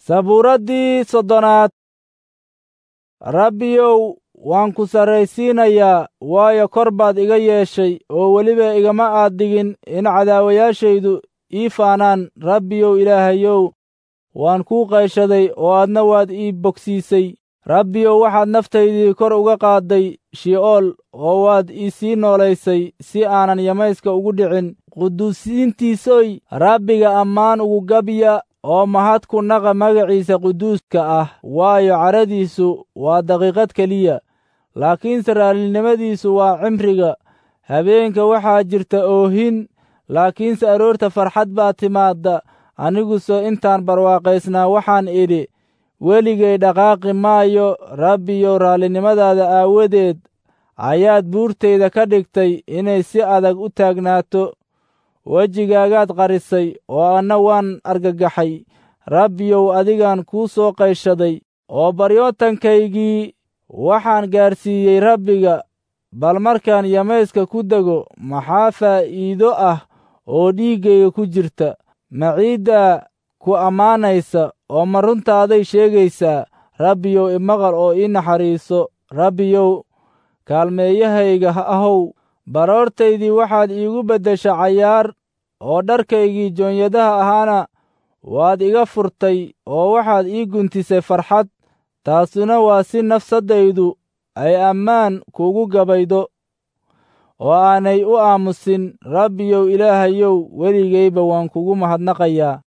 sabuuraddii soddonaad rabbiyow waan ku sarraysiinayaa waayo kor baad iga yeeshay oo weliba igama aad dhigin in cadaawayaashaydu ii faanaan rabbiyow ilaahayow waan kuu qayshaday oo aadna waad ii bogsiisay rabbiyow waxaad naftaydii kor uga qaadday shi'ool oo waad ii sii noolaysay si aanan yamayska ugu dhicin quduusiintiisoy rabbiga ammaan ugu gabya oo mahad ku naqa magaciisa quduuska ah waayo cadhadiisu waa daqiiqad keliya laakiinse raallinimadiisu waa cimriga habeenka waxaa jirta oohin laakiinse aroorta farxad baa timaadda aniguse intaan barwaaqaysnaa waxaan idhi weligay dhaqaaqi maayo rabbiyow raallinimadaada aawadeed ayaad buurtayda ka dhigtay inay si adag u taagnaato wejigaagaad qarisay oo anna waan argagaxay rabbiyow adigaan kuu soo qayshaday oo baryootankaygii waxaan gaadhsiiyey rabbiga bal markaan yamayska ku dego maxaa faa'iido ah oo dhiiggayga ku jirta ma ciiddaa ku ammaanaysa oo ma runtaaday sheegaysaa rabbiyow imaqal oo ii naxariiso rabbiyow kaalmeeyahayga ahow baroortaydii waxaad iigu beddesha cayaar oo dharkaygii joonyadaha ahaana waad iga furtay oo waxaad ii guntisay farxad taasuna waa si nafsaddaydu ay ammaan kuugu gabaydo oo aanay u aamusin rabbiyow ilaahayow weligayba waan kugu mahadnaqayaa